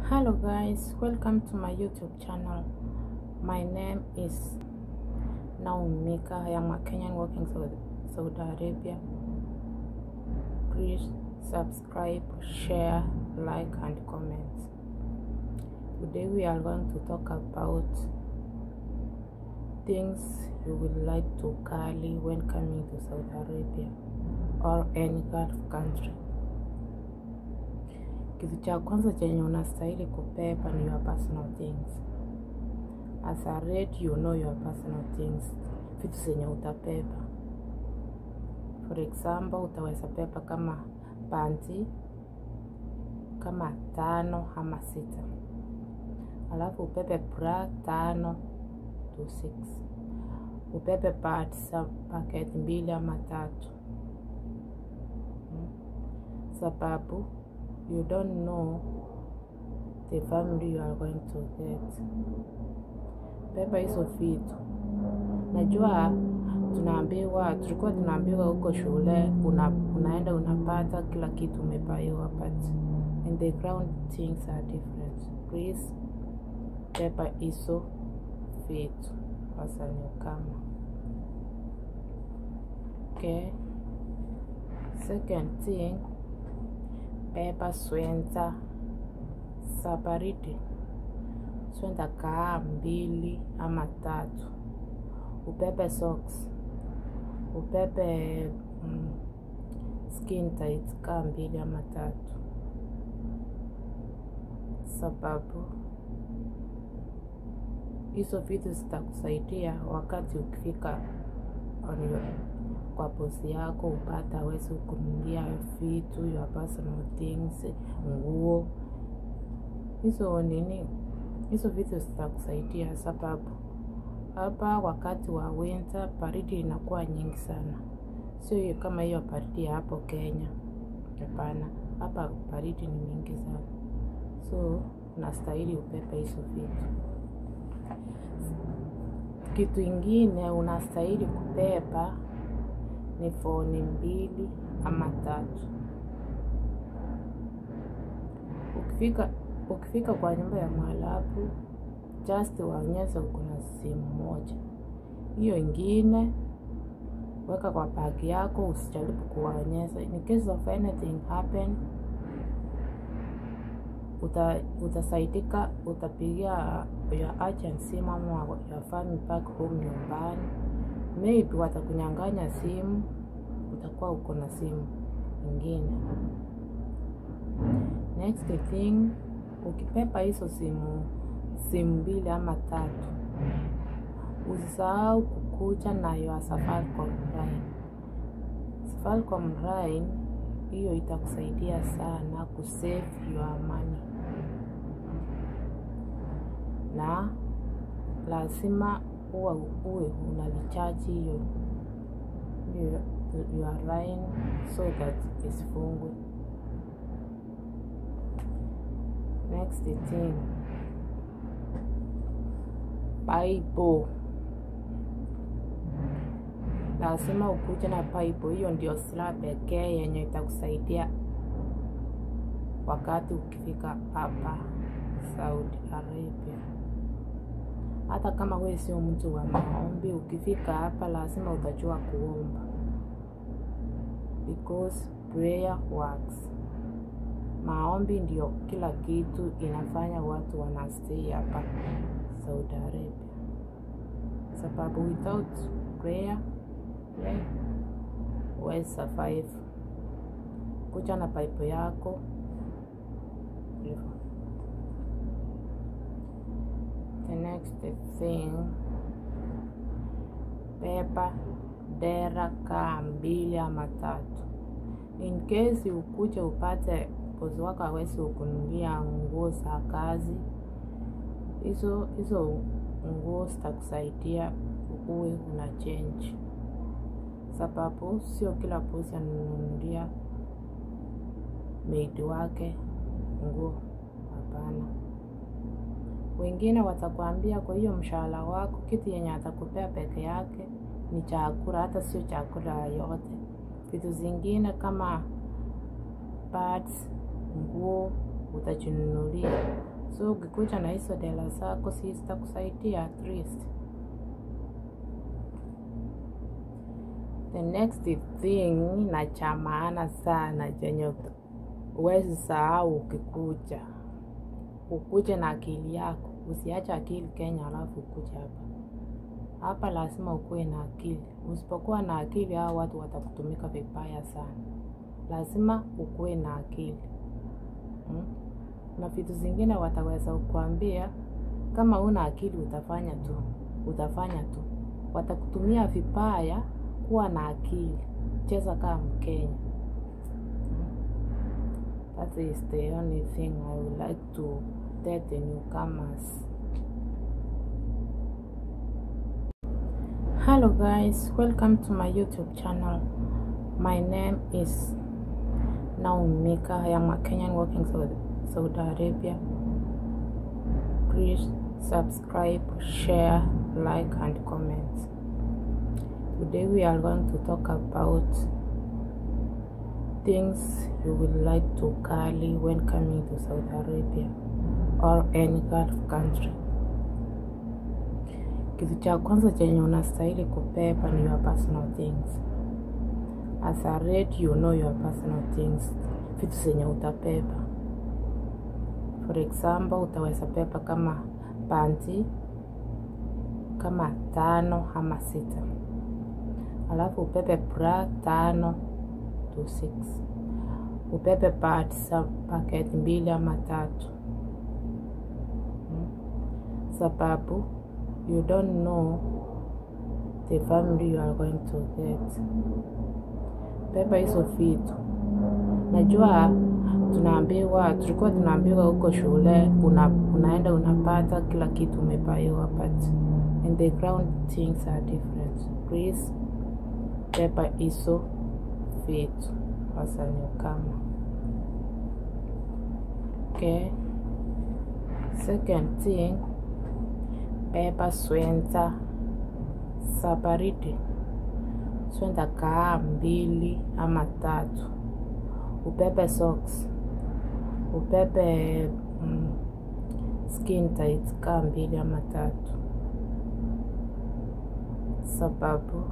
hello guys welcome to my youtube channel my name is naumika i am a kenyan working saudi, saudi arabia please subscribe share like and comment today we are going to talk about things you would like to carry when coming to saudi arabia or any gulf country kitu cha kwanza chenye unastahili kubeba ni your personal things as a rate you know your personal things vitu zenye utabeba for example utaweza beba kama panti kama tano ama sita alafu ubebe bra tano to six ubebe pad za paketi mbili ama tatu hmm. sababu you don't know the family you are going to get. Beba hizo vitu. Najua tunaambiwa, tulikuwa tunaambiwa huko shule una, unaenda unapata kila kitu umebaiwa, but in the ground things are different. Please beba hizo vitu wasani kama okay. Second thing beba swenta za baridi, swenta kaa mbili ama tatu. Ubebe socks, ubebe mm, skin tight kaa mbili ama tatu, sababu hizo vitu zitakusaidia wakati ukifika on your kwa bosi yako upata awezi kununulia vitu your personal things, nguo hizo nini, hizo vitu zitakusaidia, sababu hapa wakati wa winter baridi inakuwa nyingi sana, sio kama hiyo baridi ya hapo Kenya. Hapana, hapa baridi ni mingi sana, so unastahili ubebe hizo vitu. Kitu ingine unastahili kubeba ni foni mbili ama tatu. Ukifika ukifika kwa nyumba ya Mwarabu, just waonyeshe uko na simu moja, hiyo ingine weka kwa bagi yako, usijaribu kuwaonyesha. In case of anything happen, uta utasaidika, utapigia your agent simu ama your family back home nyumbani maybe watakunyang'anya simu, utakuwa uko na simu ingine. Next thing, ukipepa hizo simu simu mbili ama tatu, usisahau kukuja na your Safaricom line. Safaricom line hiyo itakusaidia sana kusave your money, na lazima uwe uwe unalichaji hiyo your line so that isifungwe. Next thing, paipo lazima ukuje na paipo. Hiyo ndio silaha pekee yenye itakusaidia wakati ukifika hapa Saudi Arabia hata kama wewe sio mtu wa maombi, ukifika hapa lazima utajua kuomba, because prayer works. Maombi ndio kila kitu inafanya watu wanastay hapa Saudi Arabia, sababu without prayer huwezi survive. Kucha na paipo yako hivyo. The next thing, beba dera kaa mbili ama tatu, in case ukuje upate bosi wako awezi ukunulia nguo za kazi. Hizo hizo nguo zitakusaidia uwe una change, sababu sio kila bosi ananunulia maid wake nguo, hapana wengine watakwambia kwa hiyo mshahara wako kitu yenye atakupea peke yake ni chakula, hata sio chakula yote. Vitu zingine kama pads, nguo utajinunulia, So ukikuja na hizo dela zako, si zitakusaidia at least. The next thing na cha maana sana chenye huwezi sahau ukikuja, ukuje na akili yako, usiache akili Kenya alafu ukuje hapa. Hapa lazima ukuwe na akili. Usipokuwa na akili, hao watu watakutumika vibaya sana. Lazima ukuwe na akili hmm? Na vitu zingine wataweza kukuambia kama una akili utafanya tu, utafanya tu, watakutumia vibaya. Kuwa na akili, cheza kama Mkenya. That is the only thing I would like to tell the newcomers. Hello guys, welcome to my YouTube channel. My name is Naomi Mika. I am a Kenyan working Saudi, Saudi Arabia. Please subscribe, share, like and comment. Today we are going to talk about things you would like to carry when coming to Saudi Arabia or any Gulf country. Kitu cha kwanza chenye unastahili kubeba ni your personal things. As a rate you know your personal things, vitu zenye utabeba. For example, utaweza beba kama panti kama tano ama sita, alafu ubebe bra tano to six, ubebe pads paketi mbili ama tatu hmm. Sababu you don't know the family you are going to get. Beba hizo vitu. Najua tunaambiwa, tulikuwa tunaambiwa huko shule una, unaenda unapata kila kitu umebaiwa, but in the ground things are different. Please beba hizo vitu hasa newcomer. Okay. Second thing beba swenta za baridi, swenta kaa mbili ama tatu. Ubebe socks, ubebe mm, skin tight kaa mbili ama tatu, sababu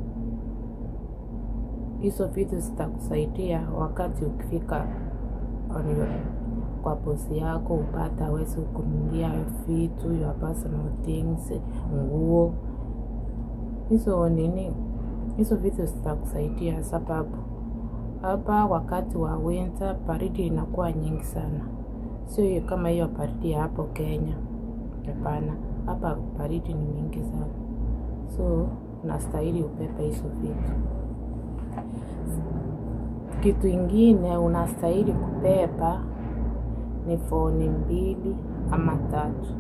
hizo vitu zitakusaidia wakati ukifika on your kwa bosi yako upata awezi kununulia vitu your personal things, nguo hizo nini, hizo vitu zitakusaidia, sababu hapa wakati wa winter baridi inakuwa nyingi sana, sio hiyo kama hiyo baridi ya hapo Kenya. Hapana, hapa baridi ni mingi sana, so unastahili ubebe hizo vitu. Kitu ingine unastahili kubeba ni foni mbili ama tatu.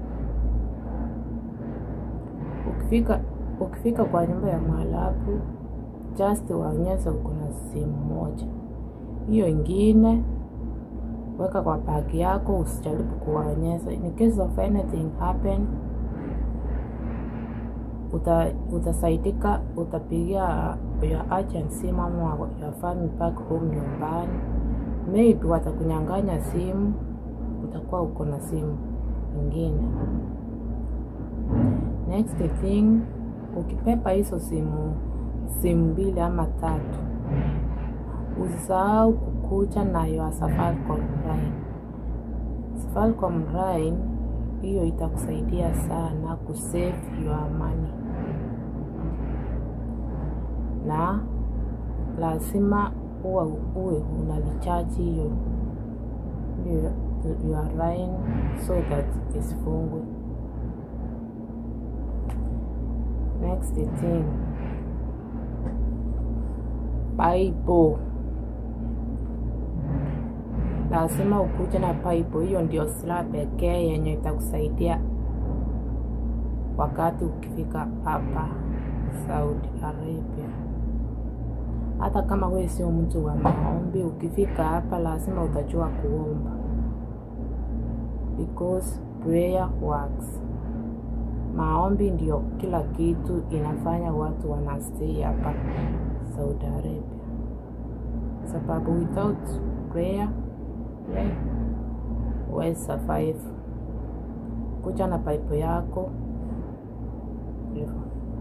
Ukifika ukifika kwa nyumba ya Mwarabu, just waonyesha uko na simu moja, hiyo ingine weka kwa bagi yako, usijaribu kuwaonyesha. In case of anything happen, uta utasaidika, utapigia your agent simu ama your family back home nyumbani maybe watakunyang'anya simu, utakuwa uko na simu nyingine. Next thing, ukipepa hizo simu simu mbili ama tatu, usisahau kukuja na your Safaricom line. Safaricom line hiyo itakusaidia sana kusave your money, na lazima uwe uwe unalichaji hiyo your line so that isifungwe. Next thing, Bible lazima ukuje na Bible. Hiyo ndio silaha pekee yenye itakusaidia wakati ukifika hapa Saudi Arabia. Hata kama wewe sio mtu wa maombi, ukifika hapa lazima utajua kuomba, because prayer works. Maombi ndio kila kitu inafanya watu wanastay hapa Saudi Arabia, sababu without prayer huwezi survive. Kuja na pipe yako hivyo.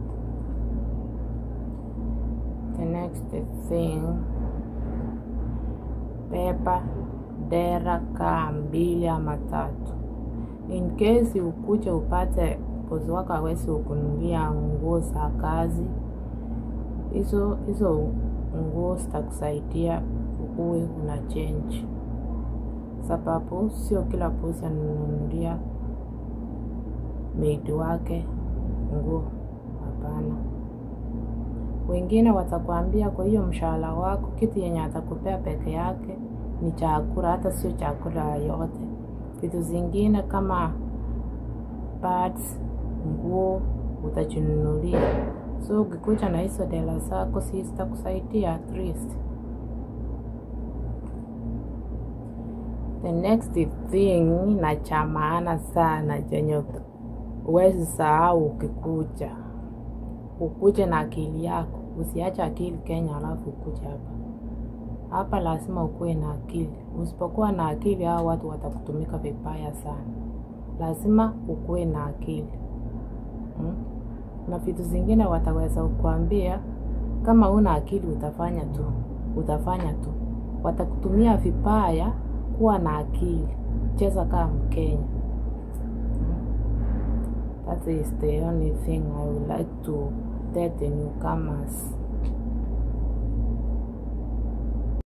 The next thing, pepa dera kaa mbili ama tatu. In case ukuje upate bosi wako hawezi ukunulia nguo za kazi, hizo hizo nguo zitakusaidia uwe una change, sababu sio kila bosi ananunulia maid wake nguo. Hapana, wengine watakwambia kwa hiyo mshahara wako kitu yenye atakupea peke yake ni chakula, hata sio chakula yote. Vitu zingine kama pads, nguo utajinunulia. So ukikuja na hizo dela zako, si zitakusaidia at least. The next thing na cha maana sana chenye huwezi sahau ukikuja, ukuje na akili yako, usiache akili Kenya alafu ukuje hapa. Hapa lazima ukuwe na akili. Usipokuwa na akili, hao watu watakutumika vibaya sana. Lazima ukuwe na akili hmm? Na vitu zingine wataweza kukuambia kama una akili utafanya tu, utafanya tu, watakutumia vibaya. Kuwa na akili, cheza kama Mkenya. That is the only thing I would like to tell the newcomers.